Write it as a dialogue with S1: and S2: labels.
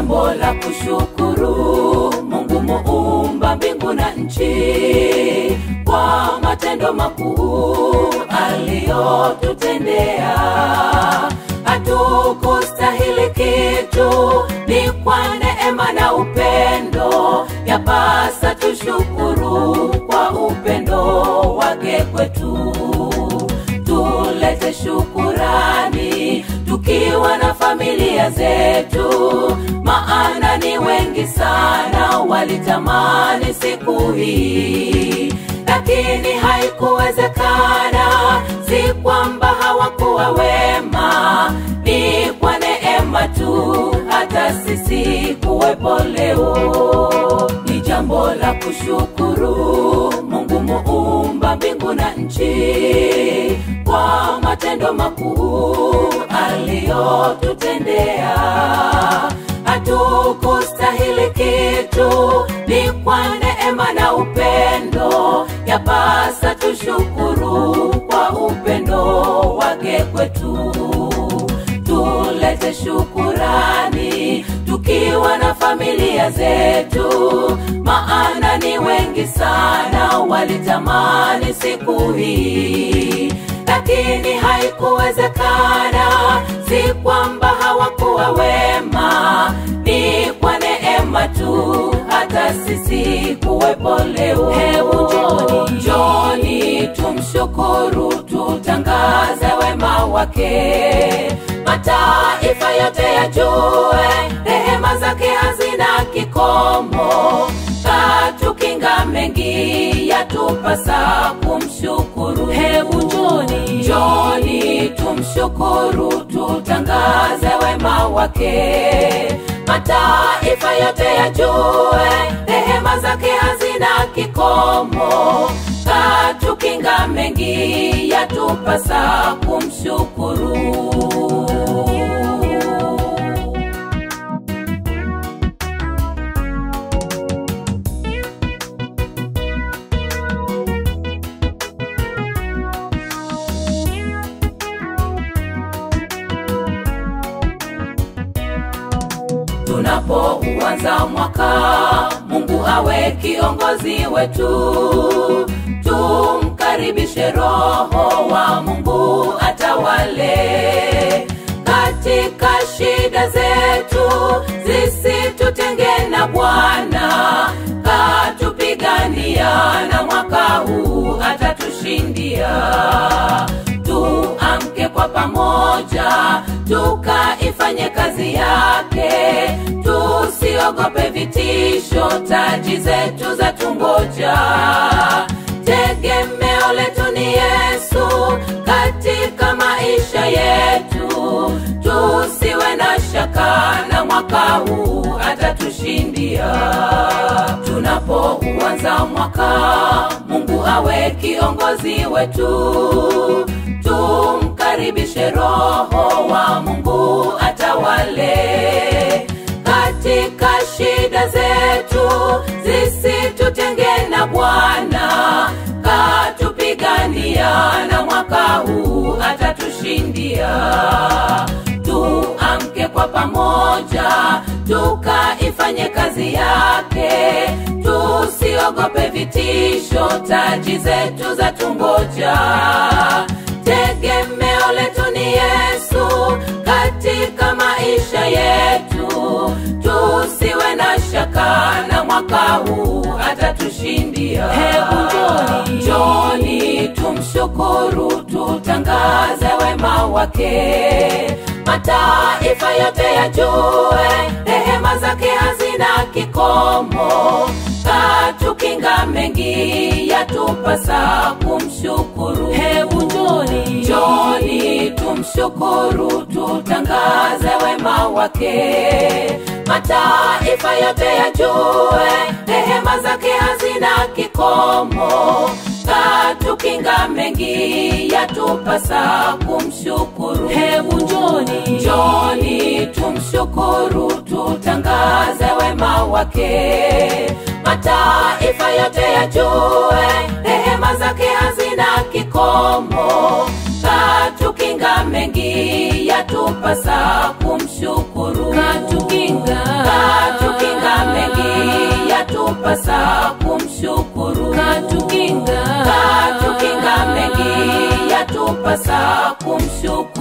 S1: jambo la kushukuru Mungu muumba mbingu na nchi kwa matendo makuu aliyotutendea. Hatukustahili kitu, ni kwa neema na upendo, yapasa tushukuru kwa upendo wake kwetu. Tulete shukurani tukiwa na familia zetu, maana ni wengi sana walitamani siku hii, lakini haikuwezekana. Si kwamba hawakuwa wema, ni kwa neema tu hata sisi kuwepo leo. Ni jambo la kushukuru Mungu muumba mbingu na nchi kwa matendo makuu aliyotutendea. Hatukustahili kitu, ni kwa neema na upendo, yapasa tushukuru kwa upendo wake kwetu. Tulete shukurani tukiwa na familia zetu, maana ni wengi sana walitamani siku hii, lakini haikuwezekana. Si kwamba hawakuwa wema, ni kwa neema tu hata sisi kuwepo leo.
S2: Hebu njoni.
S1: njoni tumshukuru, tutangaze wema wake, mataifa yote yajue rehema zake hazina kikomo. Katukinga mengi, yatupasa kumshukuru.
S2: Hebu njoni.
S1: njoni tumshukuru, tutangaze wema wake, mataifa yote yajue rehema zake hazina kikomo. Katukinga mengi, yatupasa kumshukuru. tunapouanza mwaka, Mungu awe kiongozi wetu, tumkaribishe Roho wa Mungu atawale katika shida zetu, zisitutenge na Bwana, katupigania na mwaka huu atatushindia tuamke kwa pamoja tukaifanye kazi yake, tusiogope vitisho, taji zetu za tungoja. Tegemeo letu ni Yesu katika maisha yetu, tusiwe na shaka na mwaka huu atatushindia. Tunapouanza mwaka, Mungu awe kiongozi wetu, tumkaribishe Roho wa Mungu atawale katika shida zetu, zisitutenge na Bwana, katupigania na mwaka huu atatushindia. Tuamke kwa pamoja, tukaifanye kazi yake, tusiogope vitisho, taji zetu za tungoja. Tegemeo letu ni Yesu katika maisha yetu, tusiwe na shaka na mwaka huu atatushindia.
S2: Hebu njoni.
S1: Njoni tumshukuru, tutangaze wema wake, mataifa yote yajue rehema zake hazina kikomo. Katukinga mengi, yatupasa kumshukuru.
S2: Hebu njoni.
S1: Njoni tumshukuru, tutangaze wema wake, mataifa yote yajue rehema zake hazina kikomo. Katukinga mengi, yatupasa kumshukuru.
S2: Hebu njoni.
S1: Njoni tumshukuru, tutangaze wema wake, mataifa yote yajue rehema zake hazina kikomo. Katukinga mengi, yatupasa kumshukuru.
S2: Katukinga.
S1: yatupasa kumshukuru
S2: katukinga
S1: katukinga mengi yatupasa kumshukuru